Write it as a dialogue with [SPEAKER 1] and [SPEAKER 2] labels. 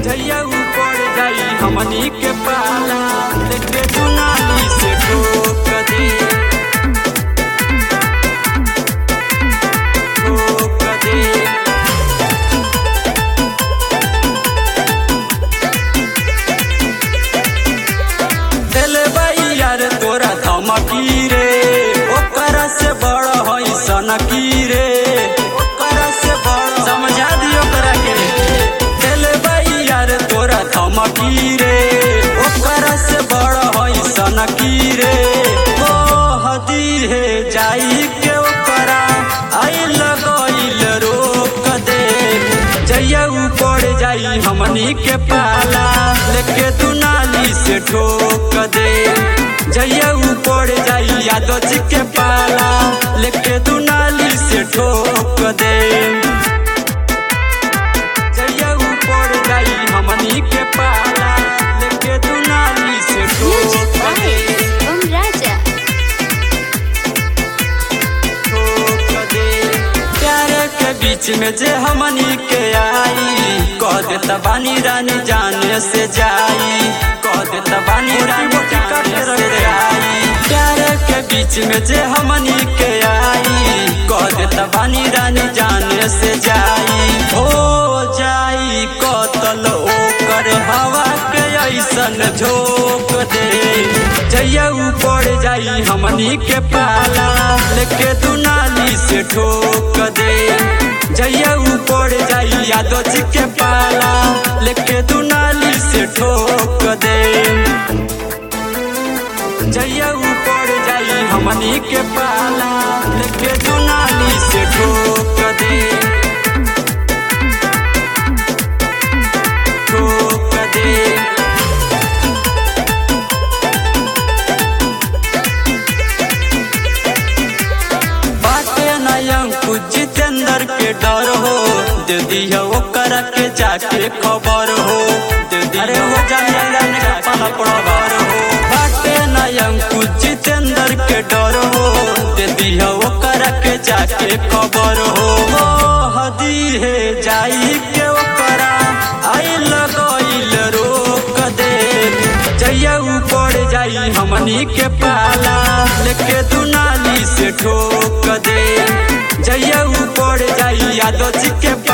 [SPEAKER 1] जइया ऊपर जाई हमनी के पाला देखे दुनाली से ठोक दे ठोक दे दिले बाई यार तोरा धमकी रे ओकरा से बड़ हई सनकी रे ओकरा से बड़ समझा दियो ओकरा के दिले बाई यार तोरा धमकी रे ओकरा से बड़ हई सनकी रे ओ हदी है जाई के ओकरा आई लगइल रोक दे जइया ऊपर जाई हमनी के पाला लेके तू नाली से ठोक दे जइया ऊपर जाई यादव जी के पाला लेके तू नाली से ठोक दे जइया ऊपर जाई हमनी के पाला लेके तू नाली से
[SPEAKER 2] Music
[SPEAKER 1] ठोक
[SPEAKER 2] by
[SPEAKER 1] दे
[SPEAKER 2] Om Raja.
[SPEAKER 1] ठोक दे प्यार के बीच में जे हमनी के आई कह देता बानी रानी जाने से जाई कह देता बानी रानी जाने से जाई प्यार के बीच में जे हमनी के आई कह देता बानी रानी जाने से जाई हो जाई कतल ओकर हवा के ऐसन झोंक दे जइया ऊपर जाई हमनी के पाला लेके तू नाली से ठोक दे जइया ऊपर जाई यादव जी के पाला लेके तू नाली से ठोक दे जइया ऊपर जाई हमनी के पाला लेके तू नाली से ठोक दे ठोक दे बाटे नयम कुछ जितेंद्र के डर हो दे दिया ओकर के जाके खबर हो दे दिया अरे वो जाने का पाला खबर हो बाटे नयम कुछ जितेंद्र के डर हो दे दिया ओकर के जाके खबर हो ओ हदी है जाई के ओकरा आई लगइल रोक दे जइया ऊपर जाई हमनी के पाला लेके तू नाली से ठोक दे जइया ऊपर जाई यादव जी के